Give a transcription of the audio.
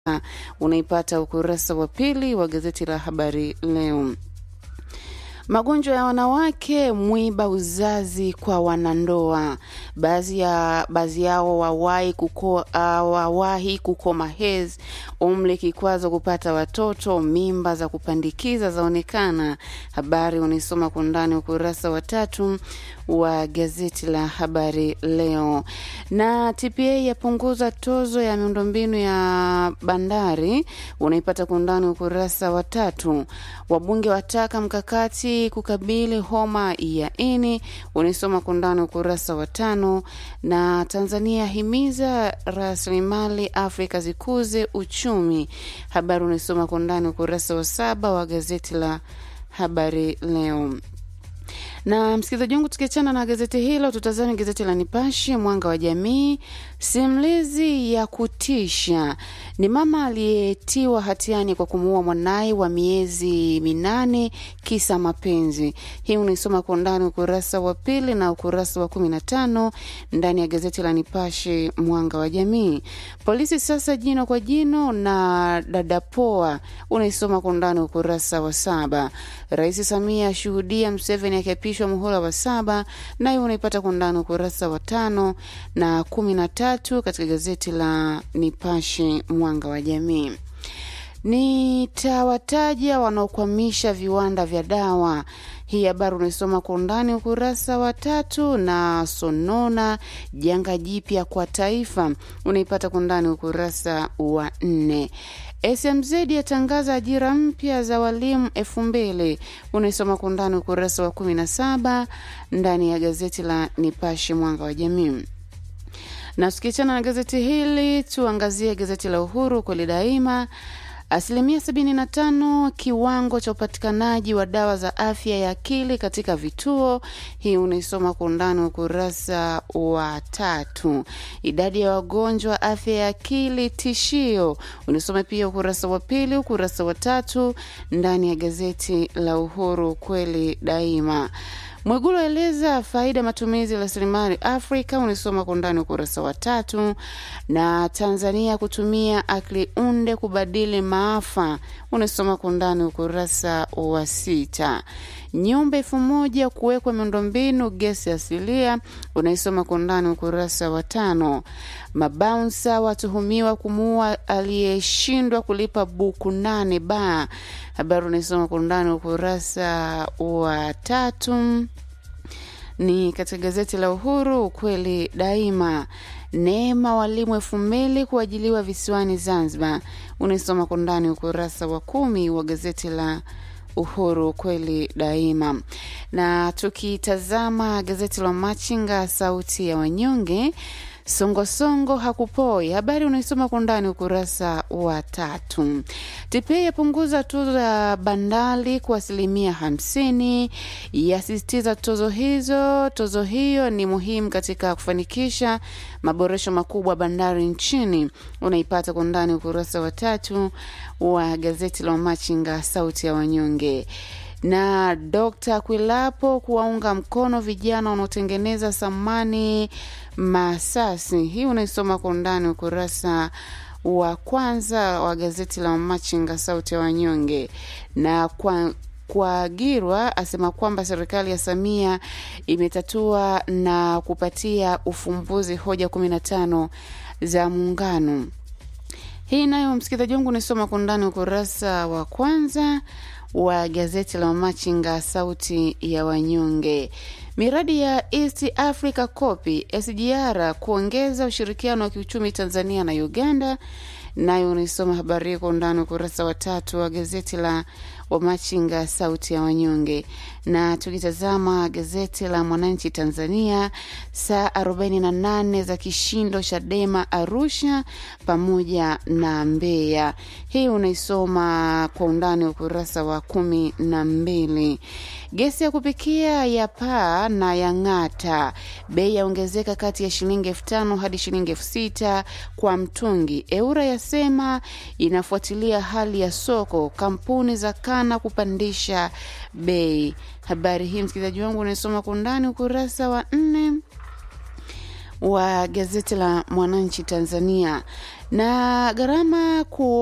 unaipata ukurasa wa pili wa gazeti la Habari Leo. Magonjwa ya wanawake mwiba uzazi kwa wanandoa. Baadhi ya baadhi yao wawahi kuko, uh, wawahi kukoma hedhi, umri kikwazo kupata watoto, mimba za kupandikiza zaonekana. Habari unaisoma kwa undani ukurasa wa tatu wa gazeti la Habari Leo. Na TPA yapunguza tozo ya miundombinu ya bandari, unaipata kwa undani ukurasa wa tatu. Wabunge wataka mkakati kukabili homa ya ini, unaisoma kwa undani ukurasa wa tano. Na Tanzania himiza rasilimali Afrika zikuze uchumi, habari unaisoma kwa undani ukurasa wa saba wa gazeti la Habari Leo na msikilizaji wangu, tukiachana na gazeti hilo, tutazame gazeti la Nipashe Mwanga wa Jamii. Simulizi ya kutisha ni mama aliyetiwa hatiani kwa kumuua mwanaye wa miezi minane kisa mapenzi. Hii unaisoma kwa undani ukurasa wa pili na ukurasa wa kumi na tano ndani ya gazeti la Nipashe Mwanga wa Jamii. Polisi sasa jino kwa jino na dadapoa, unaisoma kwa undani ukurasa wa saba. Rais Samia ashuhudia Mseveni akiapishwa muhula wa saba, nayo unaipata kwa undani ukurasa wa tano na kumi na tatu katika gazeti la Nipashe Mwanga wa Jamii. Nitawataja wanaokwamisha viwanda vya dawa. Hii habari unaisoma kwa undani ukurasa wa tatu. Na sonona janga jipya kwa taifa, unaipata kwa undani ukurasa wa nne. SMZ yatangaza ajira mpya za walimu elfu mbili unaisoma kwa undani ukurasa wa kumi na saba ndani ya gazeti la Nipashe Mwanga wa Jamii na tukiachana na gazeti hili tuangazie gazeti la Uhuru kweli daima. Asilimia 75 kiwango cha upatikanaji wa dawa za afya ya akili katika vituo. Hii unaisoma kwa undani ukurasa wa tatu. Idadi ya wagonjwa afya ya akili tishio, unaisoma pia ukurasa wa pili, ukurasa wa tatu ndani ya gazeti la Uhuru kweli daima. Mwigulu aeleza faida matumizi ya rasilimali Afrika, unisoma kwa undani ukurasa wa tatu. Na Tanzania kutumia akili unde kubadili maafa, unisoma kwa undani ukurasa wa sita. Nyumba elfu moja kuwekwa miundombinu gesi asilia, unaisoma kwa undani ukurasa wa tano. Mabaunsa watuhumiwa kumuua aliyeshindwa kulipa buku nane ba, habari unaisoma kwa undani ukurasa wa tatu ni katika gazeti la Uhuru ukweli daima. Neema walimu elfu mbili kuajiliwa visiwani Zanzibar, unaisoma kwa ndani ukurasa wa kumi wa gazeti la Uhuru kweli daima. Na tukitazama gazeti la Machinga sauti ya wanyonge Songosongo hakupoi, habari unaisoma kwa ndani ukurasa wa tatu. TPA yapunguza tozo ya bandari kwa asilimia hamsini, yasisitiza tozo hizo. Tozo hiyo ni muhimu katika kufanikisha maboresho makubwa bandari nchini. Unaipata kwa ndani ukurasa wa tatu wa gazeti la Machinga sauti ya wanyonge na Dr. Kwilapo kuwaunga mkono vijana wanaotengeneza samani Masasi. Hii unaisoma kwa undani ukurasa wa kwanza wa gazeti la Machinga sauti ya wanyonge. Na kwa Kwagirwa asema kwamba serikali ya Samia imetatua na kupatia ufumbuzi hoja kumi na tano za muungano. Hii nayo msikilizaji wangu unaisoma kwa undani ukurasa wa kwanza wa gazeti la Machinga sauti ya wanyonge. Miradi ya East Africa Copy SGR kuongeza ushirikiano wa kiuchumi Tanzania na Uganda, nayo unaisoma habari hiyo kwa undani ukurasa wa tatu wa gazeti la Wamachinga sauti ya wanyonge. Na tukitazama gazeti la Mwananchi Tanzania, saa 48 za kishindo Chadema Arusha pamoja na Mbeya. Hii unaisoma kwa undani ukurasa wa kumi na mbili. Gesi ya kupikia ya paa na ya ng'ata, bei yaongezeka kati ya shilingi elfu tano hadi shilingi elfu sita kwa mtungi. Eura yasema inafuatilia hali ya soko, kampuni za kana kupandisha bei. Habari hii msikilizaji wangu unaisoma kwa undani ukurasa wa nne wa gazeti la Mwananchi Tanzania na gharama ku